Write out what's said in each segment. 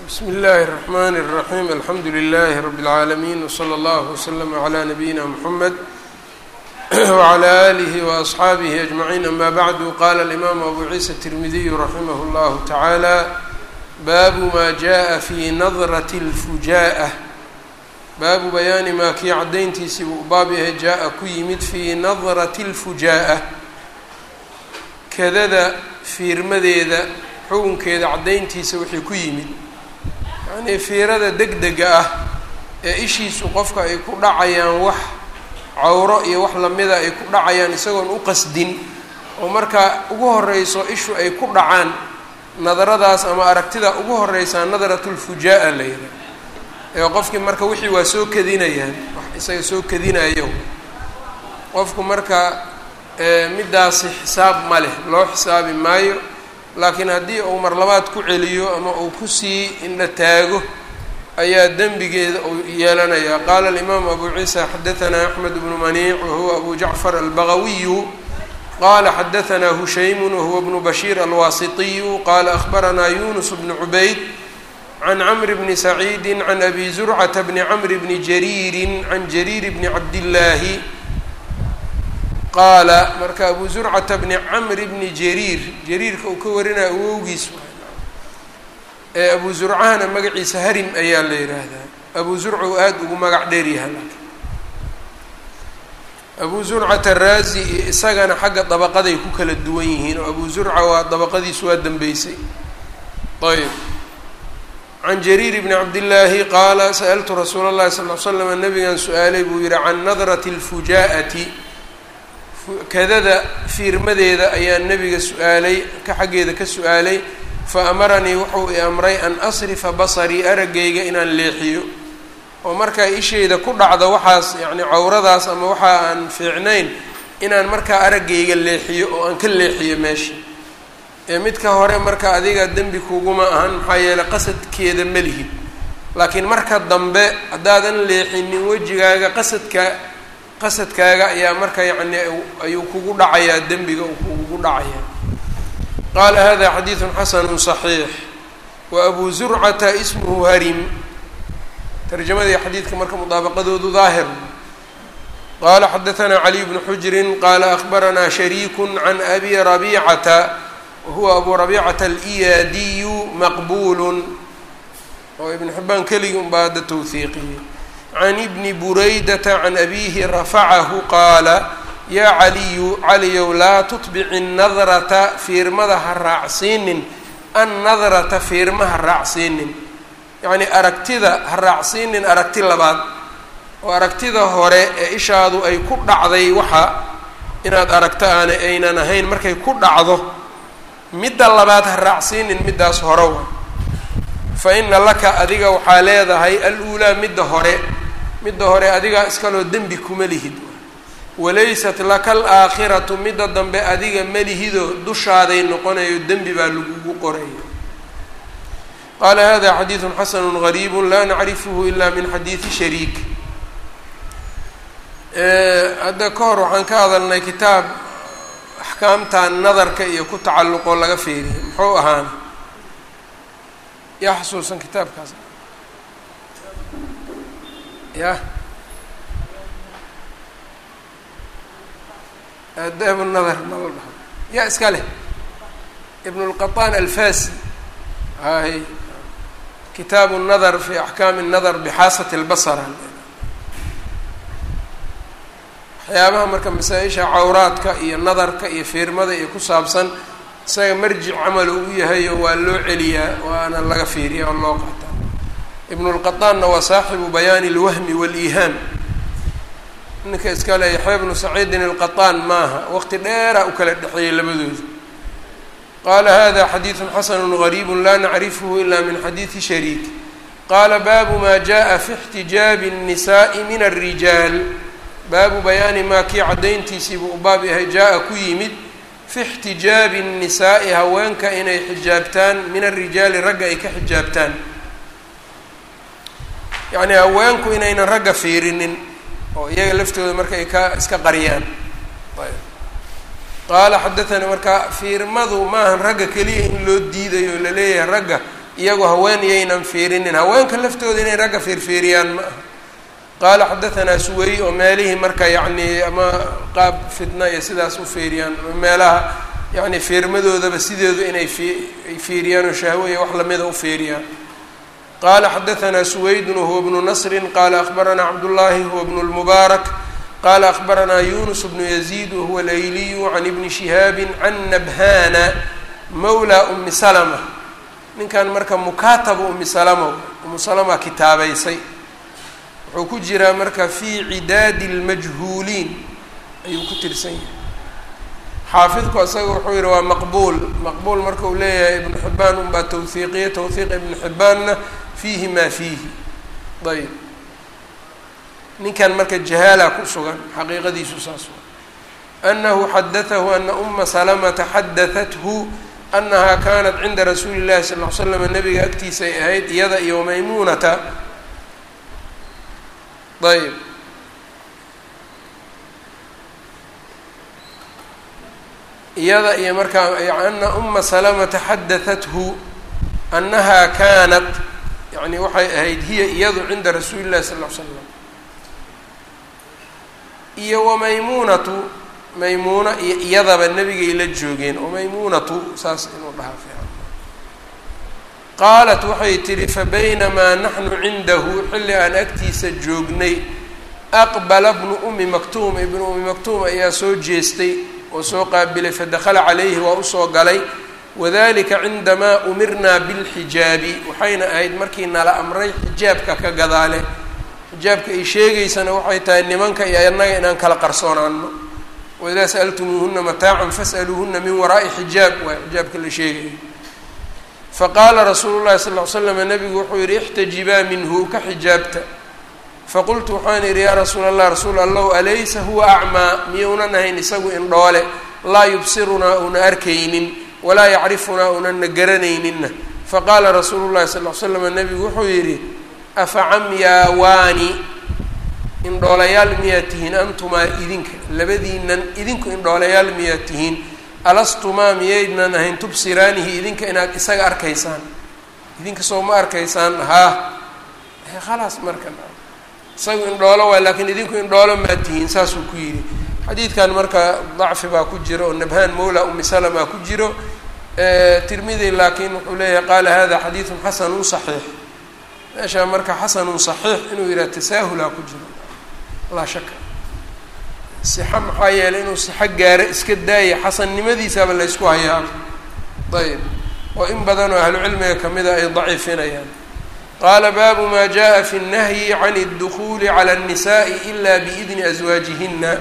bsmi اllahi الرحmn الرaحيم alxamdu لlh رb العaalمين وslى اllه وslm عlى نabيina mحamed وعlى آlih وأصxaabih أجمعين ama bعd qala الإmam abu ciisa التirmidiy raximah اllah taعalى baabu ma jaءa fi nadرة الfujaءة baabu bayaani maa kii cadayntiisii buu baab yahay jaa-a ku yimid fii nadrati اlfujaءة kadada fiirmadeeda xukunkeeda caddayntiisa wixii ku yimid yacnii fiirada deg dega ah ee ishiisu qofka ay ku dhacayaan wax cawro iyo wax lamida ay ku dhacayaan isagoon u qasdin oo markaa ugu horeyso ishu ay ku dhacaan nadaradaas ama aragtida ugu horeysaa nadratulfujaa la yidhaha ee qofkii marka wixii waa soo kadinayaan wax isaga soo kadinayo qofku marka middaasi xisaab ma leh loo xisaabi maayo laakiin haddii uu mar labaad ku celiyo ama uu kusii indha taago ayaa dembigeeda uu yeelanayaa qaala alimaamu abu ciisa xadahanaa axmed bnu maniic wahuwa abu jacfar albagawiyu qala xadahanaa hushaymun wahuwa bnu bashiir alwaasitiyu qaala ahbaranaa yunus bnu cubayd can camri bni saciidi can abi zurcata bni camri bni jariiri can jariir bni cabdillaahi qaala marka abu zurcata bni camri bni jariir jariirka uu ka warinaya awowgiis ee abu zurcahana magaciisa harim ayaa la yidhaahdaa abu zurca uu aada ugu magac dheeryaha abu zurcata raazi iyo isagana xagga dabaqaday ku kala duwan yihiin oo abu zurca waa dabaqadiisu waa dambeysay ayb can jariir bni cabdillaahi qaala sa'altu rasuula اllahi sal l slam nabigan su-aalay buu yihi can nadrati اlfujaa'ati kadada fiirmadeeda ayaa nebiga su-aalay ka xaggeeda ka su-aalay fa amaranii wuxuu i amray an asrifa basarii araggayga inaan leexiyo oo markaa isheyda ku dhacdo waxaas yacni cawradaas ama waxa aan fiicnayn inaan markaa araggayga leexiyo oo aan ka leexiyo meesha ee midka hore marka adiga dembi kuguma ahan maxaa yeeley qasadkeeda ma lihid laakiin marka dambe haddaadan leexinin wejigaaga qasadka qasadkaaga ayaa marka yacni ayuu kugu dhacayaa dembiga uu kugu dhacayaa qaala hada xadiidun xasanu صaxiix wa abu zurcata ismuhu harim tarjamadii xadiidka marka mudaabaqadoodu daahir qaala xadahanaa caliy bnu xujrin qaala ahbaranaa shariiku can abi rabiicata wahuwa abu rabiicata aliyaadiyu maqbuulu oo ibn xibaan keligii unbaa hadda towhiiqiyey can ibni buraydata can abiihi rafacahu qaala yaa caliyu caliyow laa tutbici nadrata fiirmada ha raacsiinin annadrata fiirma ha raacsiinin yacnii aragtida ha raacsiinin aragti labaad oo aragtida hore ee ishaadu ay ku dhacday waxa inaad aragto aana aynan ahayn markay ku dhacdo midda labaad ha raacsiinin middaas hore wa fa ina laka adiga waxaa leedahay al-uulaa midda hore midda hore adigaa iskaloo dembi kuma lihid walaysat laka alaakhiratu midda dambe adiga melihido dushaaday noqonayo dembi baa lagugu qorayo qaala hada xadiidu xasanu gariibu laa nacrifuhu ila min xadiidi shariik hadda ka hor waxaan ka hadalnay kitaab axkaamta nadarka iyo ku tacalluqoo laga feeriya muxuu ahaana yaa xasuusan kitaabkaas ya aadaab nadar nala dhaho yaa iska leh ibn اlqaطaan alfasi hay kitaabu nadar fi axkaami nadar bixaasati اlbasra waxyaabaha marka masaa-isha cawraadka iyo nadarka iyo fiirmada iyo ku saabsan isaga marjic camalo u yahayo waa loo celiyaa waana laga fiiriya oo loo qaataa ibn اlqaطaanna waa saaxibu bayaani اlwahmi wاliihaam ninka iskale yaxya bnu saciidin alqaطaan maaha waqti dheera u kala dhexeeyey labadooda qaala hada xadiidu xasanu gariibu laa nacrifhu ila min xadiidi shariik qaala baabu ma jaءa fi اxtijaabi الnisaءi min الrijaal baabu bayaani maa kii caddayntiisiibuu u baab yahay jaa-a ku yimid fi اxtijaabi الnisaa'i haweenka inay xijaabtaan min الrijaali ragga ay ka xijaabtaan yacnii haweenku inaynan ragga fiirinin oo iyaga laftooda marka ay ka iska qariyaan qaala xadathanii marka fiirmadu maahan ragga keliya in loo diidayo laleeyahay ragga iyagu haween iyaynan fiirinin haweenka laftooda inay ragga fiirfiiriyaan ma aha qaala xadahanaa suwey oo meelihii marka yacni ama qaab fitna iyo sidaas u fiiriyaan meelaha yacni fiirmadoodaba sideedu inay ay fiiriyaan oo shahwo iyo wax lamida u fiiriyaan qaala xadahanaa suweydun wahuwa bnu nasrin qaala akbaranaa cabdullaahi huwa bnu lmubaarak qaala akbaranaa yunus bnu yaziid wahuwa alayliyu can ibni shihaabin can nabhana mawla umi salama ninkan marka mukaataba umi salama umu salama kitaabaysay wuxuu ku jiraa marka fii cidaadi lmajhuuliin ayuu ku tirsan yahay xaafidku isaga wuxuu yihi waa maqbuul maqbuul marka uu leeyahay ibnu xibaan unbaa tawhiiqiya tawhiiq ibnu xibaanna fiihi maa fiihi ayb ninkan marka jahaala ku sugan xaqiiqadiisu saas wa anahu xadatahu ana uma salamata xadahathu anaha kanat cinda rasuuli llahi sal ll slam nabiga agtiisa ay ahayd iyada iyo maymuunata ayb iyada iyo markaa ana uma salamata xadahathu anaha kanat yani waxay ahayd hiya iyadu cinda rasuuli llahi sal l slam iyo wamaymuunatu maymuuna iyo iyadaba nebigay la joogeen oo maymuunatu saas inuu dhahaa fiican qaalat waxay tidhi fabaynamaa naxnu cindahu xilli aan agtiisa joognay aqbala bnu umi maktuum ibnu umi maktuum ayaa soo jeestay oo soo qaabilay fadakhala calayhi waa usoo galay wadalika cindamaa umirnaa bilxijaabi waxayna ahayd markii nala amray xijaabka ka gadaale xijaabka ay sheegaysana waxay tahay nimanka iyo annaga inaan kala qarsoonaano waidaa sa'altumuuhuna mataacan fas'aluuhuna min waraa'i xijaab waa xijaabka la sheegaya faqaala rasuulu llahi sal ll ly slam nabigu wuxuu yihi ixtajibaa minhu ka xijaabta faqultu waxaan idhi yaa rasuula allah rasuul allahu alaysa huwa acmaa miyounan ahayn isagu indhoole laa yubsirunaa una arkaynin walaa yacrifunaa unana garanayninna faqaala rasuulu llahi sal ly slam nabigu wuxuu yidhi afa camyaawaani indhoolayaal miyaad tihiin antumaa idinka labadiinan idinku indhoolayaal miyaad tihiin alastumaa miyaydnan ahayn tubsiraanihi idinka inaad isaga arkaysaan idinka soo ma arkaysaan haa khalaas marka isagu indhoolo waay laakiin idinku indhoolo maad tihiin saasuu ku yidhi xadiidkan marka dacfi baa ku jiro oo nabhaan mawla umi salama ku jiro tirmidi laakiin wuxuu leeyahay qaala hada xadiidun xasanun saxiix meeshaa marka xasanun saxiix inuu yidhaha tasaahulaa ku jiro laa shaka sixa maxaa yeelay inuu sixo gaaro iska daaya xasannimadiisaaba la ysku hayaa ayb oo in badanoo ahlucilmiga kamida ay daciifinayaan qaala baabu maa jaءa fi الnahyi can الdukuli calى الnisaءi ila biidni aswaajihina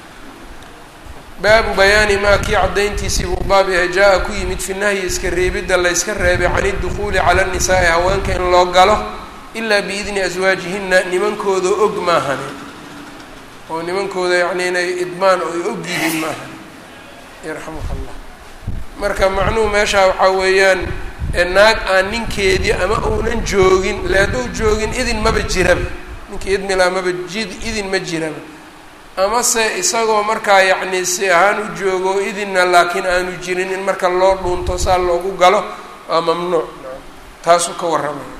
baabu bayaani maa kii caddayntiisii buu baab yahay jaa-a ku yimid fi nahyi iska reebidda layska reebay can idukhuuli cala الnisaai haweenka in loo galo ilaa biidni aswaajihina nimankooda og maahane oo nimankooda yacni inay idmaan oo ay og yihiin maahane yarxamuka allah marka macnuhu meeshaa waxaa weeyaan naag aan ninkeedii ama uunan joogin le hadduu joogin idin maba jiraba ninkii idmilaa maba jid idin ma jiraba amase isagoo markaa yacni si ahaan u joogo idinna laakiin aanu jirin in marka loo dhuunto saa loogu galo waa mamnuuc taasuu ka warramaya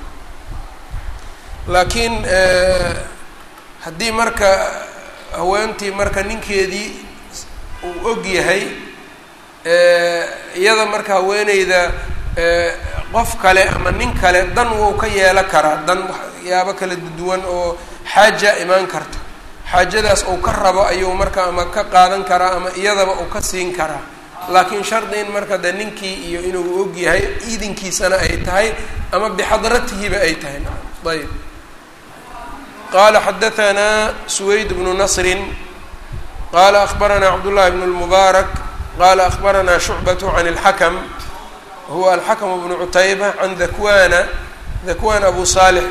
laakiin haddii marka haweentii marka ninkeedii uu og yahay iyada marka haweeneyda qof kale ama nin kale dan wou ka yeelan karaa dan waxyaabo kala duwan oo xaaja imaan karta xaajadaas uu ka rabo ayuu marka ama ka qaadan karaa ama iyadaba uu ka siin karaa laakiin shardi in marka de ninkii iyo inuu og yahay idinkiisana ay tahay ama bixadratihiba ay tahay ayb qala xadaanaa suwayd bnu nasrin qala akbaranaa cabdullahi bn اlmubaarak qala akbaranaa shucbat can اlxakm huwa alxakm bnu cutayba can dakwana dakwan abu salix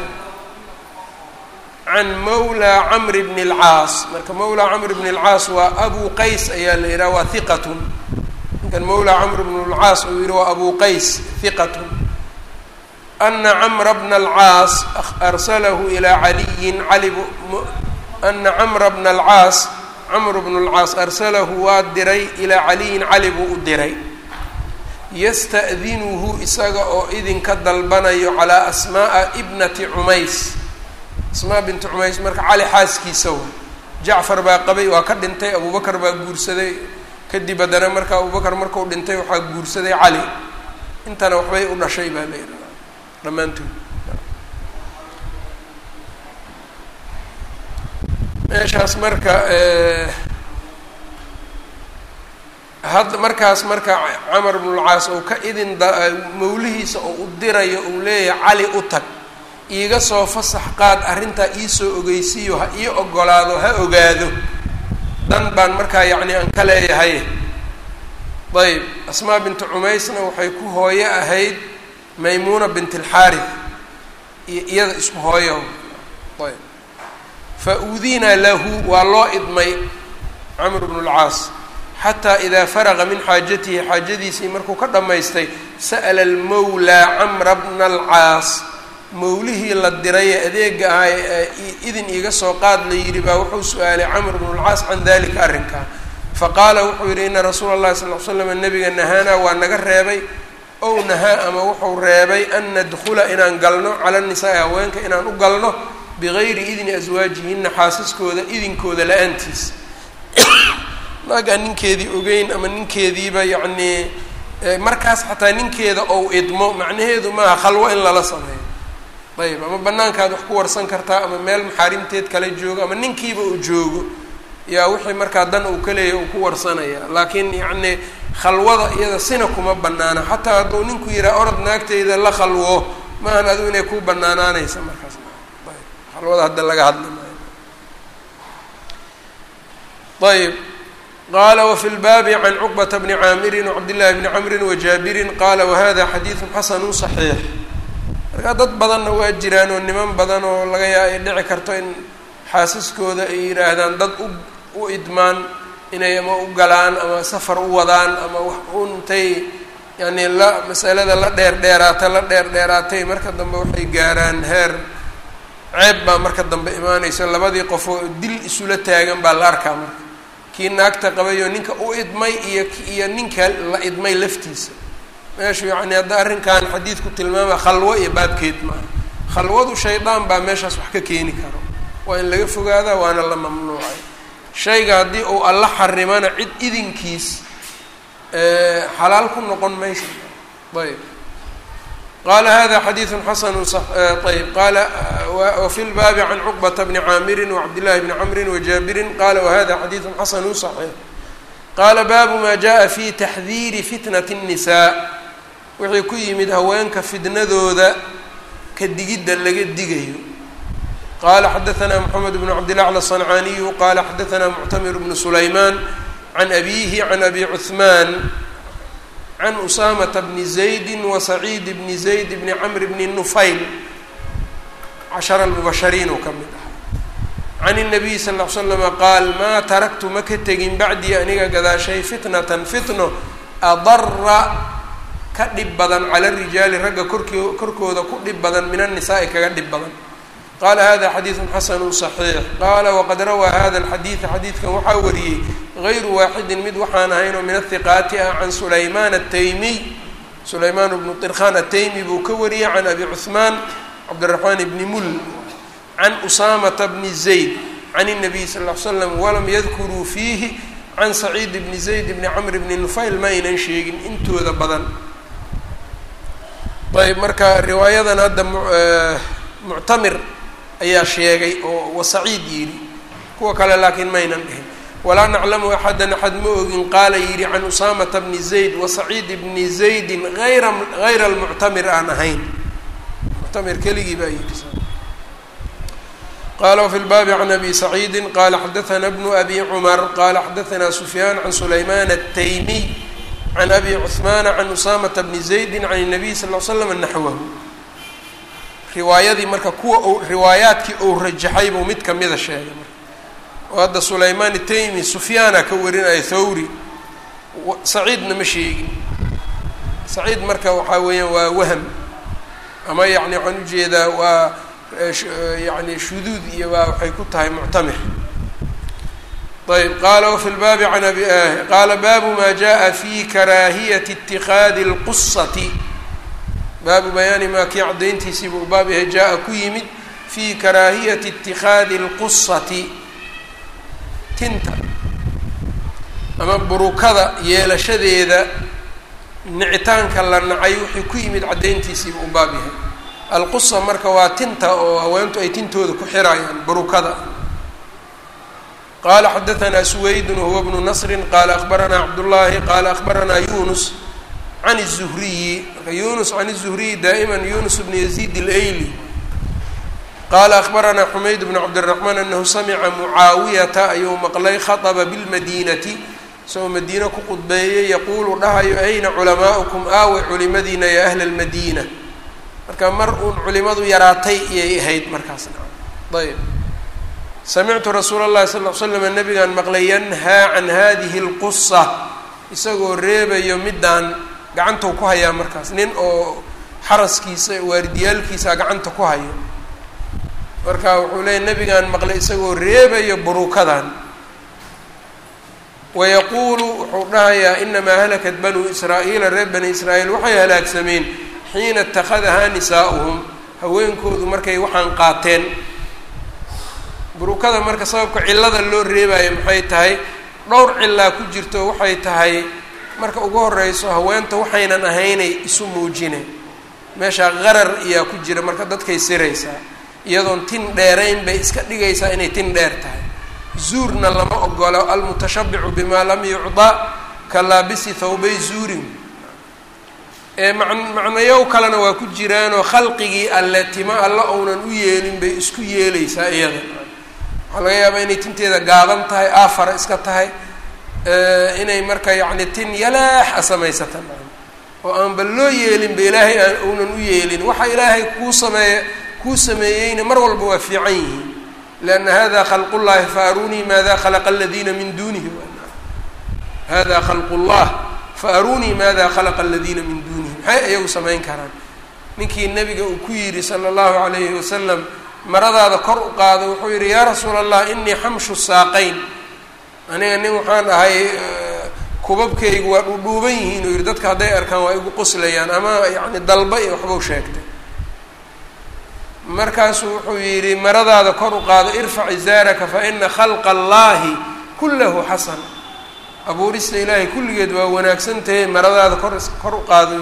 can mawla camr bn اlcaas marka mawla camr bn اlcaas waa abu qays ayaa la yidhaha waa hiqatun ninkan mawla camr bn اlcaas uu yihi waa abu qays hiqatun ana camra bna alcaas arsalahu ilaa caliyin cali ana camra bna alcaas camr bnu lcaas arsalahu waa diray ilaa caliyin cali buu u diray yasta'dinuhu isaga oo idinka dalbanayo calaa asmaa'a ibnati cumays asmaa binti cumays marka cali xaaskiisa wa jacfar baa qabay waa ka dhintay abubakar baa guursaday kadib haddana marka abubakar markuu dhintay waxaa guursaday cali intana waxbay u dhashay baa la yidhaha dhammaantood meeshaas marka had markaas marka camar bnulcaas ou ka idin mawlihiisa oo u dirayo uu leeyahay cali u tag iiga soo fasax qaad arrintaa iisoo ogeysiiyo ha ii ogolaado ha ogaado dan baan markaa yacni aan ka leeyahay ayb asmaa bintu cumaysna waxay ku hooyo ahayd maymuuna bint alxaarith iyo iyada isku hooyo ayb fa uudinaa lahu waa loo idmay camr bnu lcaas xataa idaa faraqa min xaajatihi xaajadiisii markuu ka dhammaystay sa'la almawlaa camra bna alcaas mawlihii la diraye adeega ahaa ee idin iiga soo qaad la yidhi baa wuxuu su-aalay camr bnu lcaas can dalika arrinkaa faqaala wuxuu yidhi ina rasuula اllahi sal l slam nabiga nahaanaa waa naga reebay ow nahaa ama wuxuu reebay an nadkula inaan galno cala nisaai haweenka inaan u galno bigayri idni aswaajihina xaasaskooda idinkooda la-aantiis naagaan ninkeedii ogeyn ama ninkeediiba yacnii markaas xataa ninkeeda ou idmo macnaheedu maaha khalwo in lala sameeyo ayb ama banaankaad wax ku warsan kartaa ama meel maxaarimteed kala joogo ama ninkiiba uu joogo yaa wixii markaa dan uu ka leeyahy uu ku warsanaya laakiin yacni khalwada iyada sina kuma banaana xataa hadduu ninku yihaha orod naagteyda la khalwo maahan adigu inay ku banaanaanaysa markaas ayb khalwada hadda laga hadli maayo ayb qala wfi lbaabi can cuqbata bni caamirin wcabdillahi bni camrin wajaabirin qala wahada xadiidu xasanu صaxiix markaa dad badanna waa jiraan oo niman badan oo laga yaa ay dhici karto in xaasaskooda ay yidhaahdaan dad u u idmaan inay ama u galaan ama safar u wadaan ama wax untay yani la masalada la dheer dheeraata la dheer dheeraatay marka dambe waxay gaaraan heer ceeb baa marka dambe imaanaysa labadii qofoo dil isula taagan baa la arkaa marka kii naagta qabayoo ninka u idmay iyo iyo ninka la idmay laftiisa meeshu yacni hadda arrinkan xadiidku tilmaama khalwo iyo baabkeed maaha khalwadu shaydaan baa meeshaas wax ka keeni karo waa in laga fogaadaa waana la mamnuucay shayga haddii uu alla xarimana cid idinkiis xalaal ku noqon maysa ayb qala hada xadiidu xasanu ayb qala wafi lbaabi can cuqbata bni caamirin wacabdillahi bni camrin wajaabirin qala wahada xadiidu xasanu صaxiix qaala baabu ma jaءa fi taxdiiri fitnat الnisaa wixii ku yimid haweenka fitnadooda ka digidda laga digayo qala xadaثna mxamed bn cabdilacla الصنcaaniyu qala xadaثna muctamir bnu sulayman can abihi can abi cuثman can usaamata bni zaydi wasaciid bni zayd bni camr bni nufayl cashara almubashariin oo ka mid ah can الnabiy sal ll ly slama qaal maa taraktu ma ka tegin bacdii aniga gadaashay fitnatan fitno adara ka dhib badan cala rijaali ragga korki korkooda ku dhib badan min annisaai kaga dhib badan qala hada xadiidu xasanu صaxiix qala waqad rawaa hada alxadiida xadiidkan waxaa wariyey غayru waaxidin mid waxaan ahayn oo min ahiqaati ah can sulayman ataymiy sulayman bnu طirkhan ataymi buu ka wariyey can abi cuثmaan cabdالraxmaan bni mul can usaamata bni zayd can الnabiy sal ll ly slam walam yadkuruu fiihi can saciid bni zayd bni camr bni nufayl ma aynan sheegin intooda badan ayb marka riwaayadan hadda muctamir ayaa sheegay oo wasaciid yidhi kuwa kale laakiin maynan dhihin walaa naclamu axadan axad ma ogin qaala yidhi can usaamata bni zayd wasaciid bni zaydin ayra hayra almuctamir aan ahayn muctamir keligii baa yidhi qala wfi lbaabi can abi saciidi qala xadaثna bnu abi cumar qala xadaثna sufyaan can sulayman الtaymiy can abi cuثmaana can usaamata bni zaydi can الnabiy sal ll ly slam naxwahu riwaayadii marka kuwa u riwaayaadkii uu rajaxay buu mid kamida sheegay marka oo hadda sulaymaan itaymi sufyaana ka warinaya thawri saciidna ma sheegin saciid marka waxaa weeyaan waa waham ama yacni waxaan ujeedaa waa yacni shuduud iyo waa waxay ku tahay muctamir ayb qaala wafi lbaabi can abi qaala baabu maa jaءa fi karaahiyati اtikhaadi اlqusati baabu bayaani maa kii caddayntiisiiba u baab yahay jaa-a ku yimid fi karaahiyati اtikhaadi اlqusati tinta ama burukada yeelashadeeda nicitaanka la nacay wixii ku yimid caddayntiisiiba u baab yahay alqusa marka waa tinta oo haweentu ay tintooda ku xirayaan burukada qala xadaثna suwaydun wahuwa bnu nasri qala akbaranaa cabdullahi qala akbaranaa yunus can الzuhriyi marka yunus can الzuhriyi daa'ima yunus bn yaziid اlayli qala akbaranaa xumayd bn cabdالraxmaan anahu samica mucaawiyata ayuu maqlay khaطba biاlmadinati isagoo madiine ku qudbeeyey yaquulu dhahayo ayna culamaa'ukum aawe culimadiina ya ahla اlmadina marka mar uun culimadu yaraatay iyay ahayd markaasna ayb samictu rasuula اllahi sal l slam nabigaan maqlay yanhaa can hadihi اlqusa isagoo reebayo midaan gacantou ku hayaa markaas nin oo xaraskiisa waaridiyaalkiisa gacanta ku hayo marka wuxuu leeyay nabigaan maqlay isagoo reebayo burukadan wayaquulu wuxuu dhahayaa inamaa halakat banuu israa'iila reer bani israa'iil waxay halaagsameen xiina اtakhadahaa nisaa'uhum haweenkoodu markay waxaan qaateen burukada marka sababka cillada loo reebayo maxay tahay dhowr cillaa ku jirto waxay tahay marka ugu horeyso haweenta waxaynan ahaynay isu muujine meeshaa qarar iyaa ku jira marka dadkay siraysaa iyadoon tin dheerayn bay iska dhigaysaa inay tin dheer tahay zuurna lama ogolo almutashabicu bimaa lam yucda ka laabisi thawbay zuurin ee man macnayow kalena waa ku jiraanoo khalqigii alle tima alla ounan u yeelin bay isku yeelaysaa iyada waxaa laga yaabaa inay tinteeda gaaban tahay aafara iska tahay inay marka yacni tin yalaax a samaysata oo aanba loo yeelinba ilaahay aan uunan u yeelin waxa ilaahay kuu sameeye kuu sameeyeyna mar walba waa fiican yihiin lianna hada khalq llahi fa arunii maada khalaqa aladiina min dunihi hada khalq llah fa arunii maada khalaqa aladiina min dunihi maxay iyagu samayn karaan ninkii nabiga uu ku yidhi sala allahu alayhi wasalam maradaada kor u qaado wuxuu yidhi yaa rasuula allah inii xamshu saaqayn aniga nin waxaan ahay kubabkaygu waa dhuudhuuban yihiin uu yidhi dadka hadday arkaan waa igu qoslayaan ama yacni dalba iyo waxbuu sheegtay markaasuu wuxuu yidhi maradaada kor u qaado irfac izaaraka fa ina khalqa allahi kullahu xasan abuurista ilaahay kulligeed waa wanaagsan tahay maradaada kor kor u qaado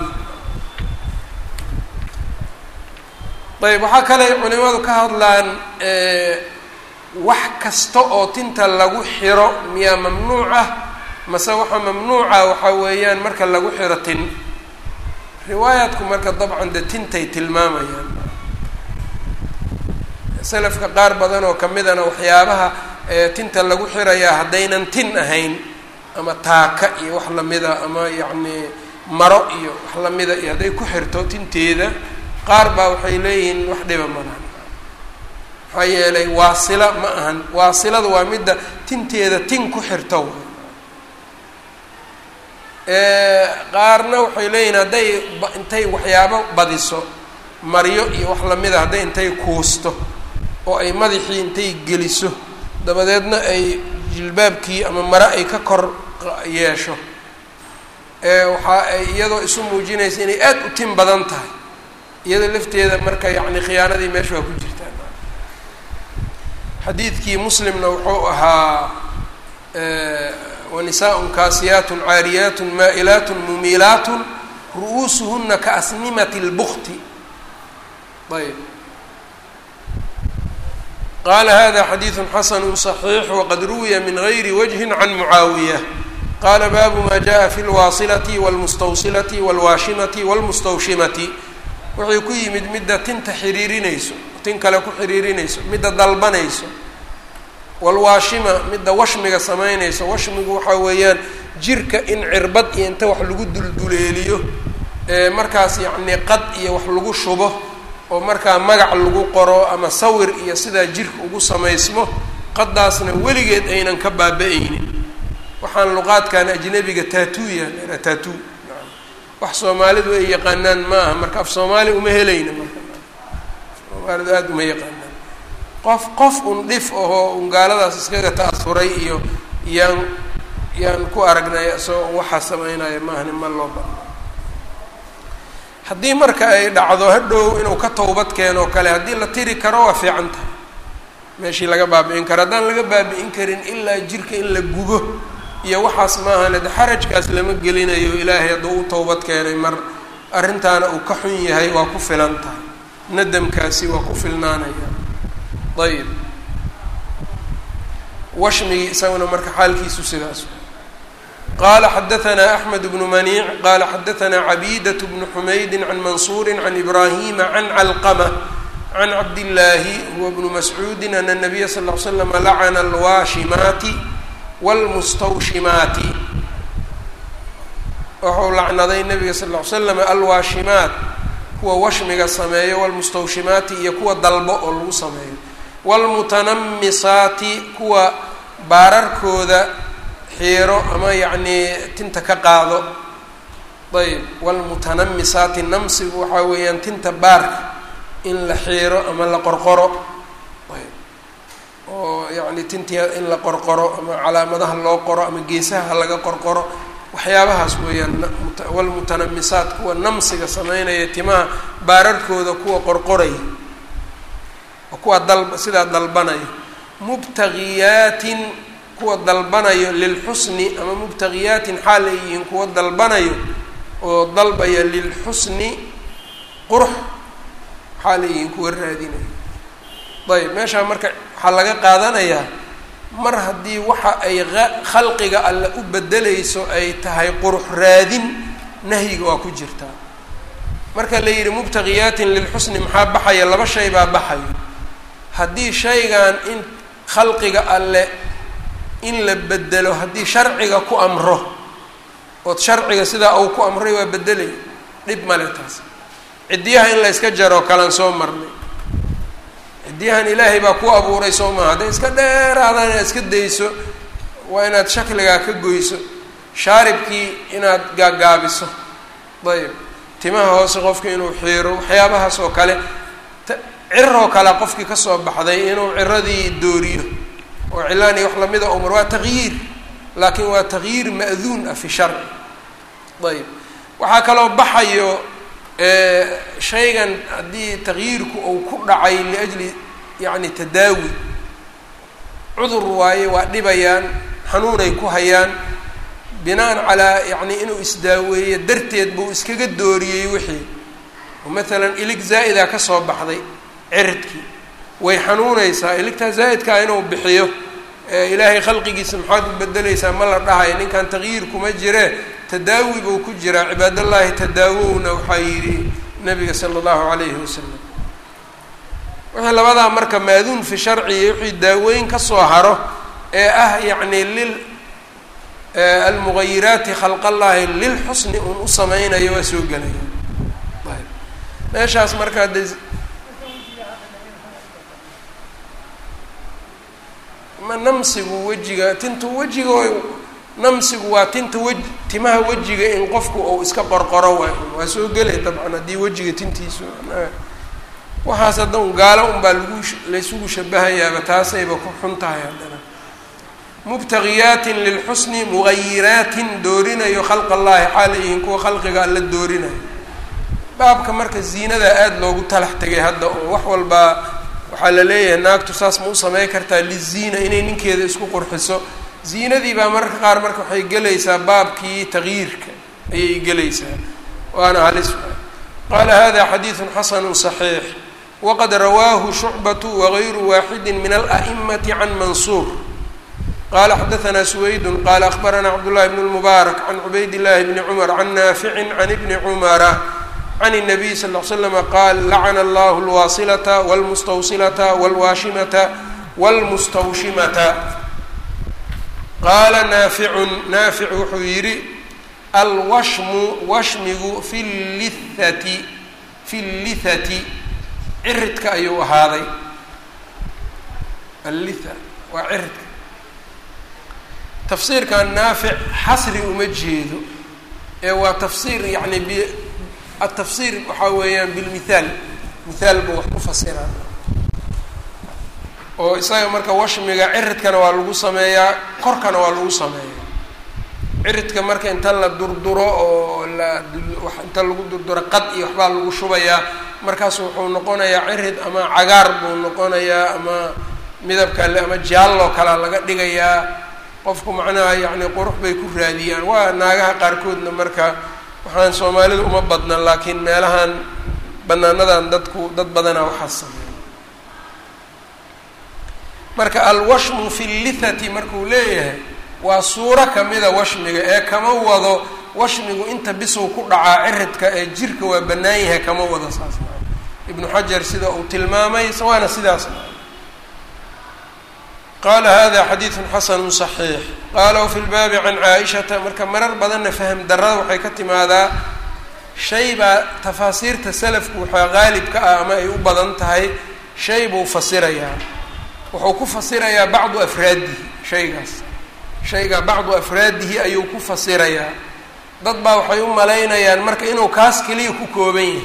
ayb waxaa kale culimadu ka hadlaan wax kasta oo tinta lagu xiro miyaa mamnuuc ah mase waxaa mamnuuca waxaa weeyaan marka lagu xiro tin riwaayaadku marka dabcan de tintay tilmaamayaan selafka qaar badan oo kamidana waxyaabaha tinta lagu xirayaa haddaynan tin ahayn ama taaka iyo wax lamida ama yacni maro iyo wax lamida iyo hadday ku xirto tinteeda qaar baa waxay leeyihiin wax dhiba malahan maxaa yeelay waasila ma ahan waasilada waa midda tinteeda tin ku xirto qaarna waxay leeyihiin hadday intay waxyaabo badiso maryo iyo wax lamida hadday intay kuusto oo ay madaxii intay geliso dabadeedna ay jilbaabkii ama mare ay ka kor yeesho waxa ay iyadoo isu muujinaysa inay aada u tin badan tahay iyada lafteeda marka yacni khiyaanadii meesha waa ku jirtaa xadiidkii muslimna wuxuu ahaa wanisaaءun kaasiyaatun caariyaatun maa'ilaatun mumiilaatun ru'uusuhuna kaasnimati اlbukti ayb qala hada xadiiثu xasanu صaxiix waqad ruwiya min gayri wجhi can mucaawiya qala baabu ma jaءa fi اlwaasilati wاlmustawsilati wاlwaashimati wاlmustawshimati wuxuu ku yimid midda tinta xiriirinayso tin kale ku xiriirinayso midda dalbanayso walwaashima midda washmiga samaynayso washmigu waxaa weeyaan jirka in cirbad iyo inta wax lagu dulduleeliyo markaas yacni qad iyo wax lagu shubo oo markaa magac lagu qoro ama sawir iyo sidaa jirka ugu samaysmo qadaasna weligeed aynan ka baaba-aynin waxaan luqaadkan ajnabiga taatuuya leeraa taatu wax soomaalidu ay yaqaanaan ma aha marka af soomaali uma helayna marka soomaalidu aada uma yaqaanaan qof qof un dhif ahoo un gaaladaas iskaga ta'asuray iyo yaan yaan ku aragnay isagoo waxaa sameynaya maahni ma loo bano haddii marka ay dhacdo hadhow inuu ka towbad keeno kale haddii la tiri karo waa fiican tahay meeshii laga baabi'in karo haddaan laga baabi'in karin ilaa jirka in la gubo iyo waxaas maahane de xarajkaas lama gelinayo ilaahay hadduu u towbad keenay mar arrintaana uu ka xun yahay waa ku filan tahay nadamkaasi waa ku filnaanaya ayib washmigii isaguna marka xaalkiisu sidaas qala xadaثna أحmed بن maniic qala xadaثna cabidaة بن xmaydi can mansuuri can ibrahima can calqmة can cabdالlahi huwa bnu mascuudi ana الnabiya sal اه l slm lacana alwaashimaati wاlmustawshimaati wuxuu lacnaday nabiga sal ll ly slam alwaashimaat kuwa washmiga sameeyo wاlmustawshimaati iyo kuwa dalbo oo lagu sameeyo wاlmutanamisaati kuwa baararkooda xiiro ama yacnii tinta ka qaado ayb wاlmutanamisaati namsigu waxaa weeyaan tinta baarka in la xiiro ama la qorqoro ayb oo yacni tintii in la qorqoro ama calaamadaha loo qoro ama geesaha laga qorqoro waxyaabahaas weeyaan wlmutanamisaat kuwa namsiga sameynaya timaha baararkooda kuwa qorqoraya oo kuwa dal sidaa dalbanaya mubtagiyaatin kuwa dalbanayo lilxusni ama mubtagiyaatin xaal ay yihiin kuwa dalbanayo oo dalbaya lilxusni qurux xaal ay yihiin kuwa raadinayo ayb meeshaa marka waxaa laga qaadanayaa mar haddii waxa ay khalqiga alle u bedelayso ay tahay qurux raadin nahyiga waa ku jirtaa marka la yidhi mubtagiyaatin lilxusni maxaa baxaya laba shay baa baxayo haddii shaygan in khalqiga alle in la bedelo haddii sharciga ku amro ood sharciga sidaa uu ku amray waa bedelay dhib male taas ciddiyaha in la yska jaroo kalan soo marnay ciddiyahan ilaahay baa ku abuuray soo maha hadday iska dheeraadaan inaad iska dayso waa inaad shakligaa ka goyso shaaribkii inaad gaagaabiso ayb timaha hoose qofka inuu xiiro waxyaabahaas oo kale ciroo kale qofkii kasoo baxday inuu ciradii dooriyo oo cilaani wax lamida umar waa taqyiir laakiin waa taqyiir ma'duun ah fi sharci ayb waxaa kaloo baxayo shaygan haddii taqyiirku uu ku dhacay liajli yacni tadaawi cudur waaye waa dhibayaan xanuunay ku hayaan binaan calaa yacni inuu isdaaweeyo darteed buu iskaga dooriyey wixii oo maalan ilig zaa'ida ka soo baxday ciridkii way xanuunaysaa iligtaa zaa'idkaa inuu bixiyo ilaahay khalqigiisa maxaad u bedelaysaa ma la dhahay ninkan taqyiir kuma jiree tadaawi buu ku jiraa cibaadallaahi tadaawowna waxaa yidhi nabiga sala allahu calayhi wasalam wixii labadaa marka maaduun fi sharci iyo wixii daaweyn ka soo haro ee ah yacni lil almugayiraati khalqallaahi lilxusni uun u sameynayo waa soo gelaya ayb meeshaas markaa de ma namsigu wejiga tintu wejiga namsigu waa tinta wej timaha wejiga in qofku uu iska qorqoro waay waa soo gelay dabcan haddii wejiga tintiisu waxaas haddan gaalo unbaa lagu laysugu shabahayaaba taasayba ku xun tahay haddana mubtagiyaatin lilxusni mugayiraatin doorinayo khalq allaahi xaal yihiin kuwa khalqiga alla doorinayo baabka marka ziinada aada loogu talax tegay hadda oo wax walbaa waxaa la leeyahay naagtu saas ma u samey kartaa liziina inay ninkeeda isku qurxiso ziinadii baa mararka qaar marka waxay gelaysaa baabkii taqyiirka ayay gelaysaa waana halis qaala hada xadiidu xasanu صaxiix waqad rawaahu shucbatu wagayru waaxidi min ala'imati can mansuur qala xadaثna suwaydu qala akbarana cabdullahi bn اlmubaarak can cubayd llahi bni cumar can naafici can ibni cumara can الnabiy sal ll slama qaal lacana allahu اlwaasilata wاlmustawsilata wاlwaashimata wاlmustawshimata qaala naaficun naafic wuxuu yidhi alwashmu washmigu fi llithati fi llithati ciridka ayuu ahaaday allitha waa ciridka tafsiirkan naafic xasri uma jeedo ee waa tafsiir yani b atafsiir waxaa weeyaan bilmithaal mithaal buu wax ku fasiraa oo isaga marka washmiga ciridkana waa lagu sameeyaa korkana waa lagu sameeyaa ciridka marka inta la durduro oo la inta lagu durduro qad iyo waxbaa lagu shubayaa markaas wuxuu noqonayaa cirid ama cagaar buu noqonayaa ama midab kale ama jaallo kalea laga dhigayaa qofku macnaha yacni qurux bay ku raadiyaan waa naagaha qaarkoodna marka waxaan soomaalida uma badna laakiin meelahan banaanadan dadku dad badanaa waxaa sameeya marka alwashmu fi llithati markuu leeyahay waa suuro kamida washmiga ee kama wado washmigu inta bisow ku dhacaa ciridka ee jirka waa bannaan yahay kama wado saas ibnu xajar sida uu tilmaamay waana sidaas qala hada xadiidu xasanu صaxiix qala wfi lbaabi can caaishata marka marar badanna fahm darada waxay ka timaadaa shay baa tafaasiirta salafku waxaa qaalibka ah ama ay u badan tahay shay buu fasirayaa wuxuu ku fasirayaa bacdu afraadihi shaygaas shaygaa bacdu afraadihi ayuu ku fasirayaa dad baa waxay u malaynayaan marka inuu kaas keliya ku kooban yahay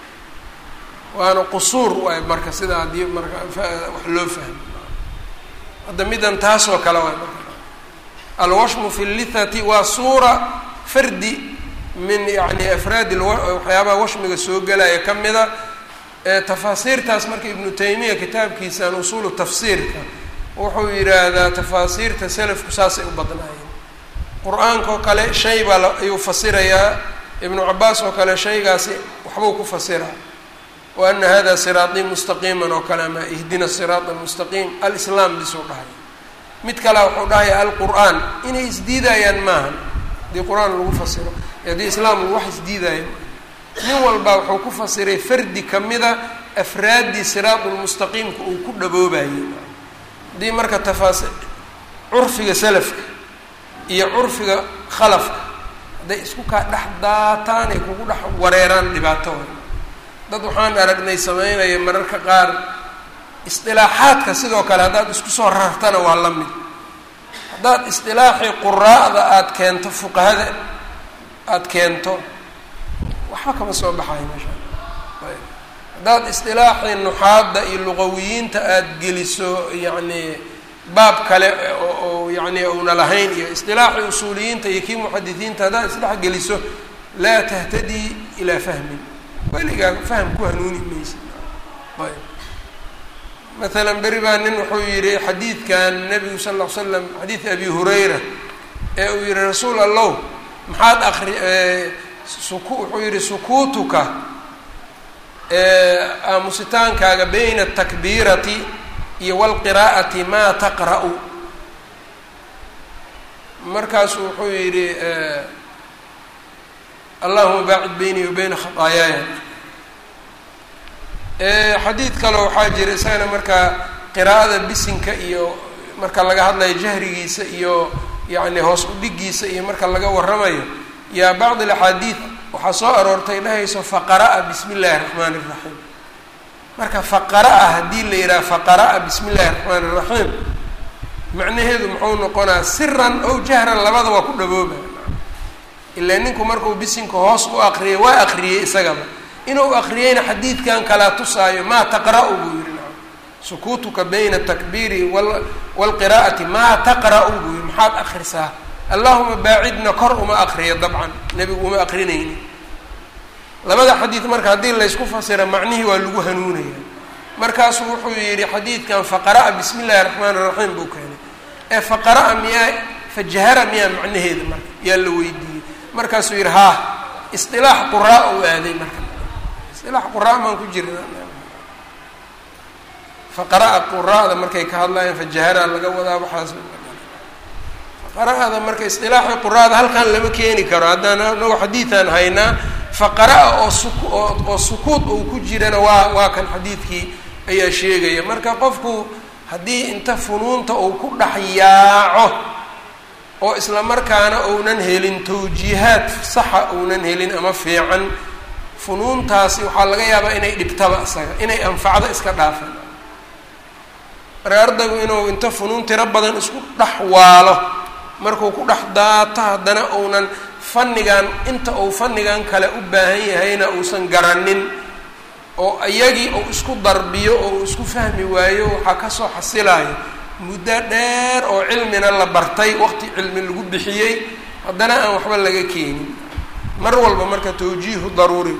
waana qusuur waay marka sida haddii marka wax loo fahmo hadda midan taasoo kale waay marka alwashmu fi llithati waa suura fardi min yani afraadi waxyaabaha washmiga soo gelaya ka mida tafaasiirtaas marka ibnu taymiya kitaabkiisan usuulu tafsiirka wuxuu yidhaahdaa tafaasiirta salafku saasay u badnaayeen qur-aanka oo kale shay baa ayuu fasirayaa ibnu cabaas oo kale shaygaasi waxbuu ku fasiraa wa ana hada siraaطii mustaqiiman oo kale ama ihdina siraat almustaqiim alislaam bisuu dhahay mid kalea wuxuu dhahaya alqur'aan inay isdiidayaan maahan haddii qur-aan lagu fasiro haddii islaam lagu wax isdiidaayo nin walba wuxuu ku fasiray fardi kamida afraaddii siraat lmustaqiimka uu ku dhaboobayay haddii marka tafaasi curfiga salafka iyo curfiga khalafka hadday isku kaa dhex daataan ay kugu dhex wareeraan dhibaato dad waxaan aragnay sameynaya mararka qaar isdilaaxaadka sidoo kale haddaad isku soo rartana waa la mid haddaad isdilaaxii quraa'da aada keento fuqahada aada keento waxba kama soo baxayo meesha ayb haddaad isdilaaxii nuxaadda iyo luqawiyiinta aada geliso yacni baab kale oo yacni una lahayn iyo isdilaaxii usuuliyiinta iyo kii muxadisiinta haddaad isdhex geliso laa tahtadii ilaa fahmin weligaa fahm ku hanuuni maysa ayb maalan beri baa nin wuxuu yidhi xadiidkan nabigu sal ll ly slam xadiid abi hurayra ee uu yihi rasuul allow maxaad akri suku wuxuu yihi sukuutuka aamusitaankaaga bayna atakbiirati iyo walqiraa'ati maa taqra'u markaasuu wuxuu yidhi allahuma baacid beynii wa beyna khataayaaya xadiid kale waxaa jira isagana markaa qiraa'ada bisinka iyo marka laga hadlayo jahrigiisa iyo yacni hoos udhigiisa iyo marka laga waramayo yaa bacd alaxaadiid waxaa soo aroortay dhahayso faqara'a bismi illaahi raxmaani iraxiim marka faqara'a haddii la yidhaha faqara'a bismi illaahi raxmaani iraxiim macnaheedu muxuu noqonaa siran ow jahran labada waa ku dhabooba ilaa ninku markuu bisinka hoos u aqriyay waa aqriyey isagaba inuu aqriyeyna xadiidkan kalaa tusaayo maa taqra'u buu yihi na sukuutuka bayna atakbiiri waalqiraa'ati maa taqra'u buu yihi maxaad akrisaa allahuma baacidna kor uma aqriyo dabcan nebigu uma aqrinayni labada xadiid marka haddii laysku fasira macnihii waa lagu hanuunaya markaasuu wuxuu yidhi xadiidkan faqara'a bismi illahi raxmaan iraxiim buu keenay ee faqara'a miyaa fajahara miyaa macnaheeda marka yaa la weydiiyey markaasuu yidhi haa isdilaax quraa uu aaday marka isdilaax quraa maan ku jirna faqara'a quraa'da markay ka hadlayaan fajahara laga wadaa waxaas faqara'ada marka isdilaaxi quraa'da halkan lama keeni karo haddaan anago xadiidaan haynaa faqara'a oo suku oo oo sukuud uu ku jirana waa waa kan xadiidkii ayaa sheegaya marka qofku haddii inta funuunta uu ku dhex yaaco oo isla markaana uunan helin tawjiihaad saxa uunan helin ama fiican funuuntaasi waxaa laga yaabaa inay dhibtaba isaga inay anfacdo iska dhaafan marka ardaygu inuu inta funuun tiro badan isku dhex waalo markuu ku dhex daato haddana uunan fannigan inta uu fannigan kale u baahan yahayna uusan garanin oo iyagii uu isku darbiyo oo uu isku fahmi waayo waxaa kasoo xasilayo muddo dheer oo cilmina la bartay waqti cilmi lagu bixiyey haddana aan waxba laga keenin mar walba marka tawjiihu daruuri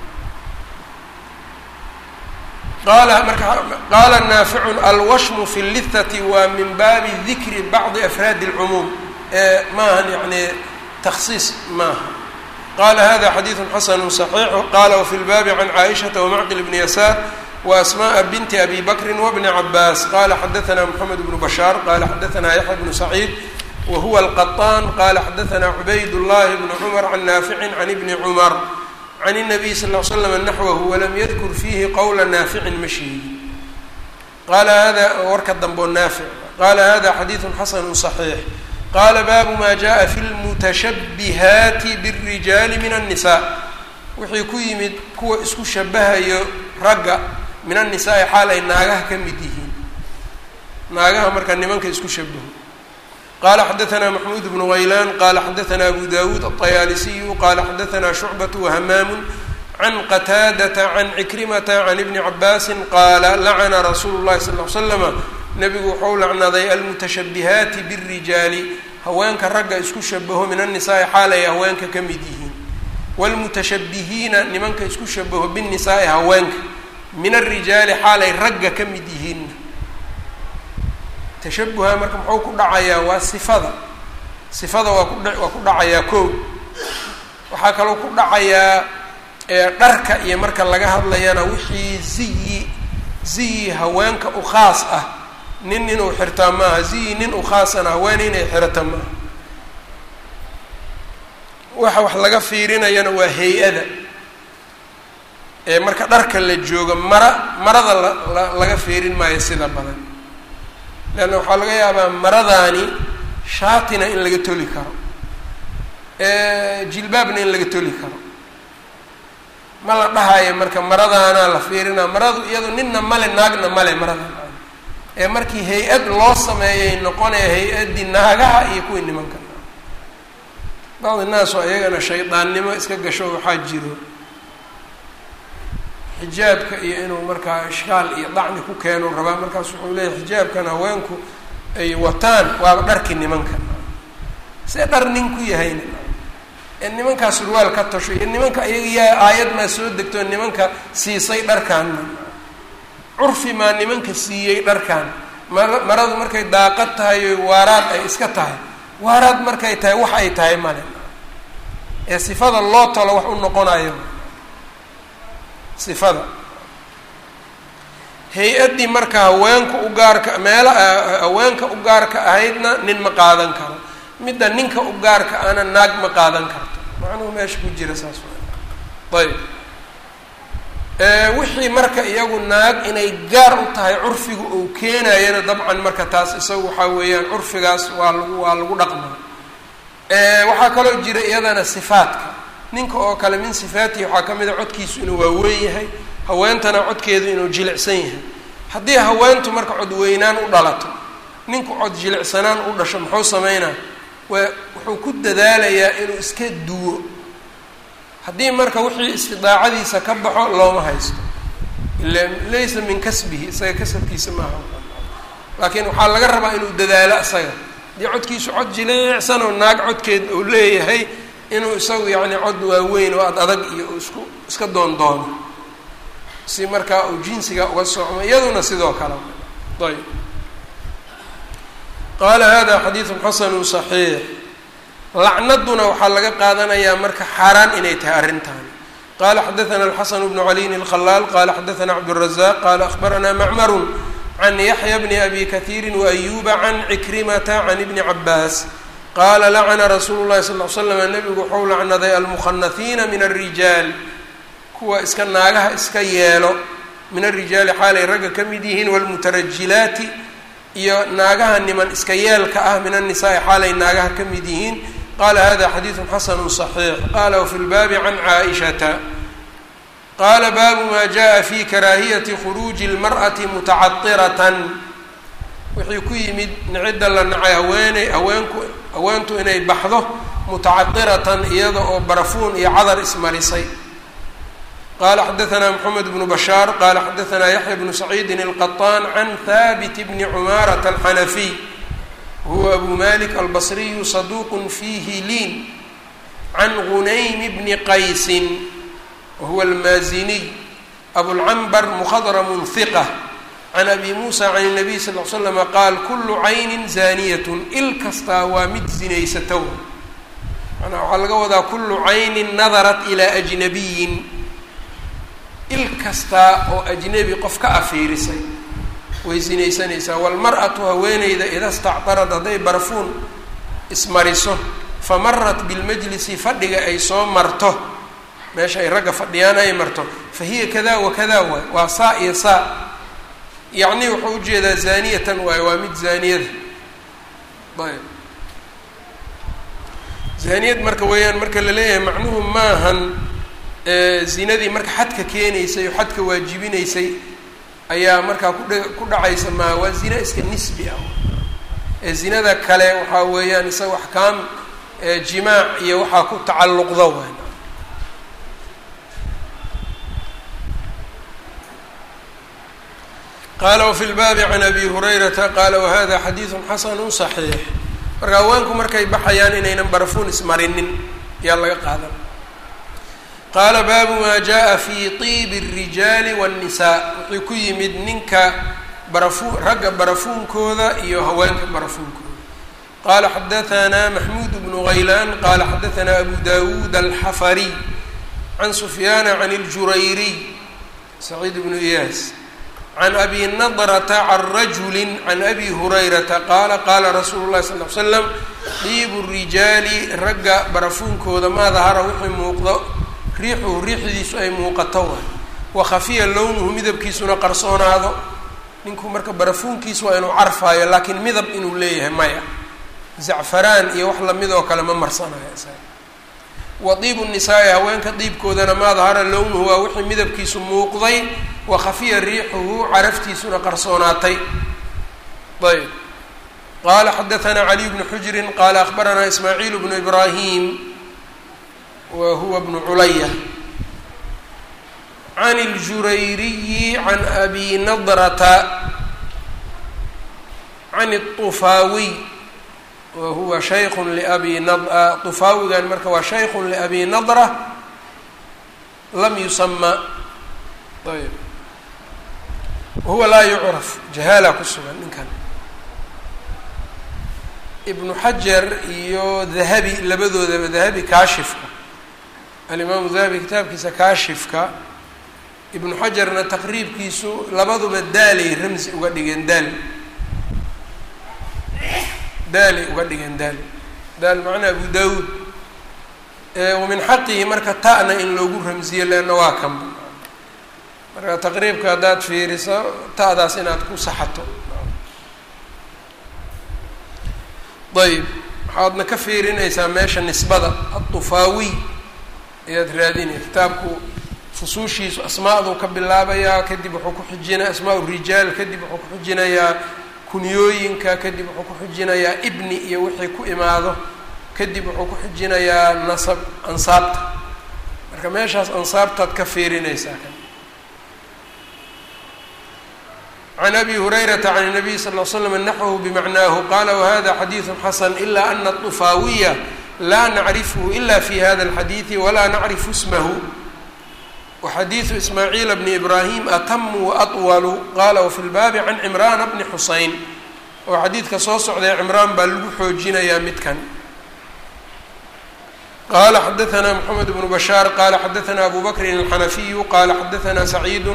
qaala marka qaala naaficun alwashmu fi lithati waa min baabi dikri bacdi afraadi اlcumuum ee maahan yani taksiis maaha qala hada xadiidu xasanu صaxiixu qala wfi lbaabi can caaishaةa wamacqil bni yasaar وأsmاء bnt أbي bkr وبن عbاس qال xdثna محمد بن بشhاaر qال xdثna يحيى بن سعيد وهuوa القطان qال xdثna عbayd اللhi بن cمر عن نافع عن بن cمر عن النبي صلى اه عل سلم نحوه وlm ydkr فيhi qwla ناaفع ma sheegi qala hada warka dambeo naafiع qala hada xadيiث xasن صحيiح qala bab ma jaءa في الmتشhبهaaت بالرiجاaل من النساء wixii ku yimid kuwa isku shabahayo ragga min annisaai xaal ay naagaha ka mid yihiin naagaha marka nimanka isku shabaho qala xadaثna maxmuud bnu haylaan qala xadaثna abu dawuud aلطayaalisiyu qala xadaثna shucbaة وhamaamu can qataadata can cikrimata can ibni cabaasi qaala lacana rasuulu الlahi sal ly slama nabigu wuxuu lacnaday almutashabihaati bالrijaali haweenka ragga isku shabaho min annisaai xaal ay haweenka ka mid yihiin wاlmutashabihiina nimanka isku shabaho bالnisaai haweenka min الrijaali xaalay ragga ka mid yihiin tashabuha marka muxuu ku dhacayaa waa sifada sifada waa ku waa ku dhacayaa ko waxaa kaloo ku dhacayaa dharka iyo marka laga hadlayana wixii ziyi ziyi haweenka u khaas ah nin inuu xirtaa maaha ziyi nin u khaasana haweene inay xirata maaha waxa wax laga fiirinayana waa hay-ada ee marka dharka la joogo mara marada la laga fiirin maayo sida badan leanna waxaa laga yaabaa maradaani shaatina in laga toli karo jilbaabna in laga toli karo ma la dhahayo marka maradaanaa la fiirinaa maradu iyado ninna male naagna male marada ee markii hay-ad loo sameeyay noqonaya hay-addii naagaha iyo kuwii nimanka bacdi naas oo iyagana shaydaannimo iska gasho waxaa jiro xijaabka iyo inuu markaa ishkaal iyo dacni ku keeno rabaa markaas wuxuu leeyahy xijaabkan haweenku ay wataan waaba dharkii nimanka see dhar nin ku yahayna ee nimankaa surwaal ka tasho iyo nimanka iyaga yaa aayad maa soo degto nimanka siisay dharkaanna curfi maa nimanka siiyey dharkan mara maradu markay daaqad tahay o waaraad ay iska tahay waaraad markay tahay wax ay tahay male ee sifada loo talo wax u noqonayo sifada hay-addii marka haweenka u gaarka meela haweenka u gaarka ahaydna nin ma qaadan karo midda ninka u gaarka ana naag ma qaadan karto macnuhu meesha ku jira saas wa ayb wixii marka iyagu naag inay gaar u tahay curfiga uu keenayana dabcan marka taas isagu waxaa weeyaan curfigaas waa lagu waa lagu dhaqmaa waxaa kaloo jira iyadana sifaadka ninka oo kale min sifaatihi waxaa ka mid a codkiisu inuu waaweyn yahay haweentana codkeedu inuu jilicsan yahay haddii haweentu marka cod weynaan u dhalato ninku cod jilicsanaan u dhasho muxuu sameynaa waa wuxuu ku dadaalayaa inuu iska duwo haddii marka wixii istidaacadiisa ka baxo looma haysto ila laysa min kasbihi isaga kasabkiisa maaha laakiin waxaa laga rabaa inuu dadaalo isaga haddii codkiisu cod jilicsan oo naag codkeed uu leeyahay inuu isagu yacni cod waaweyn oo ad adag iyo isku iska doon doono si markaa uu jinsiga uga socmo iyaduna sidoo kale ayb qaala hada xadiidu xasanu صaxiix lacnaduna waxaa laga qaadanayaa marka xaaraan inay tahay arrintaani qala xadaثna الxasan bnu caliyin الkhalaal qala xadaثna cabdالrazaq qala akhbarana macmaru can yaxya bni abi kahiiri waayuba can cikrimata can ibni cabaas qaala lacana rasuulu llahi sal l slam nabigu waxau lacnaday almukhanahiina min alrijaal kuwa iska naagaha iska yeelo min alrijaali xaalay ragga ka mid yihiin wاlmutarajilaati iyo naagaha niman iska yeelka ah min annisaai xaalay naagaha ka mid yihiin qala hada xadiidu xasanu صaxiix qala wfi lbaabi can caaishata qala baabu ma jaءa fi karaahiyati khuruuji اlmarأati mutacaطiratan wixii ku yimid cidda la nacay haweeney haweenku haweentu inay baxdo mutacadiratan iyada oo barafuun iyo cadar ismarisay qala xadaثna mxamed bnu bashaar qala xadaثna yaxya bnu saciidi الqaطan can habit bni cumaaraةa alxanafiy huwa abu malik albصriyu saduq fihi liin can gunaym bni qaysi wahuwa almaaziniy abulcanbar mkhadrm hiqة can abi muusa can الnabiy sal ly slm qaal kulu cayni zaaniyat il kastaa waa mid zinaysata manaa waxaa laga wadaa kulu caynin nadarat ilaa ajnabiyin il kastaa oo ajnebi qof ka afiirisay way sinaysanaysaa walmar-atu haweeneyda ida stactarad hadday barfuun ismariso famarat bilmajlisi fadhiga ay soo marto meesha ay ragga fadhiyaan ay marto fa hiya kada wa kada waay waa saa iyo saa yacni wuxuu ujeedaa zaaniyatan waay waa mid zaaniyada ayb zaaniyad marka weeyaan marka la leeyahay macnuhu maahan zinadii marka xadka keenaysay oo xadka waajibinaysay ayaa markaa kudha ku dhacaysa maa waa zina iska nisbi ah ee zinada kale waxaa weeyaan isaga axkaam jimaac iyo waxaa ku tacalluqda waay qala wfi lbaabi can abi hurayrata qaala wahada xadiidu xasanu صaxiix marka haweenku markay baxayaan inaynan barafuun ismarinin ayaa laga qaadan qaala baabu maa jaءa fi طiibi الrijaali wالnisaa wuxuu ku yimid ninka barafu ragga barafuunkooda iyo haweenka barafuunkooda qala xadaثna maxmuud bnu غaylaan qala xadaثna abu dawuud alxafariy can sufyaana can اljurayriy saciid bnu iyaas can abi nadrata can rajuli can abi hurayrata qaala qaala rasuulu llahi sal l slam diibu rijaali ragga barafuunkooda maa dahara wixii muuqdo riixuhu riixdiisu ay muuqato waay wa khafiya lownuhu midabkiisuna qarsoonaado ninku marka barafuunkiisu waa inuu carfaayo laakiin midab inuu leeyahay maya zacfaraan iyo wax lamid oo kale ma marsanayo isaga wa diibu nisaa-i haweenka diibkoodana maa dahara lownuhu waa wixii midabkiisu muuqday wa khafiya riixuhu caraftiisuna qarsoonaatay ayb qaala xadaثna caliy bnu xujrin qaala akhbaranaa ismaaciil bnu ibraahim wa huwa bnu culaya can اljurayriyi can abi nadrata can الطufaawiy wa huwa shayku labi na طufaawigan marka waa shayku liabi nadra lam yusama ayb wahuwa laa yucraf jahaala ku sugan ninkan ibnu xajar iyo dahabi labadoodaba dahabi kaashifka alimaamu dahabi kitaabkiisa kaashifka ibnu xajarna taqriibkiisu labaduba daalay ramsi uga dhigeen daal daalay uga dhigeen daal daal macnaa abu daawuud wamin xaqihi marka ta'na in loogu ramsiyo leanna waa kanba marka taqriibka haddaad fiiriso ta'daas inaad ku saxato ayb waxaadna ka fiirinaysaa meesha nisbada aطufaawiy ayaad raadinaya kitaabku fusuushiisu asmaaduu ka bilaabayaa kadib wuxuu ku xijinaya asmaa rijaal kadib wuxuu ku xijinayaa kunyooyinka kadib wuxuu ku xijinayaa ibni iyo wixii ku imaado kadib wuxuu ku xijinayaa nasab ansaabta marka meeshaas ansaabtaad ka fiirinaysaa kan can abi hurayrata can الnabiy sal ll slam naxwhu bimacnaahu qala wahada xadiiثu xasan ila ana طufaawiya laa nacrifhu ila fi hada اlxadiiثi walaa nacrifu ismahu waxadiiثu ismaaciila bni ibrahim atamu waأطwalu qala wafi lbaabi can cimrana bni xuseyn oo xadiidka soo socday cimraan baa lagu xoojinayaa midkan qala xadaثna mxamed bnu bashaar qala xadaثna abu bakrin الxanafiyu qala xadaثna saciid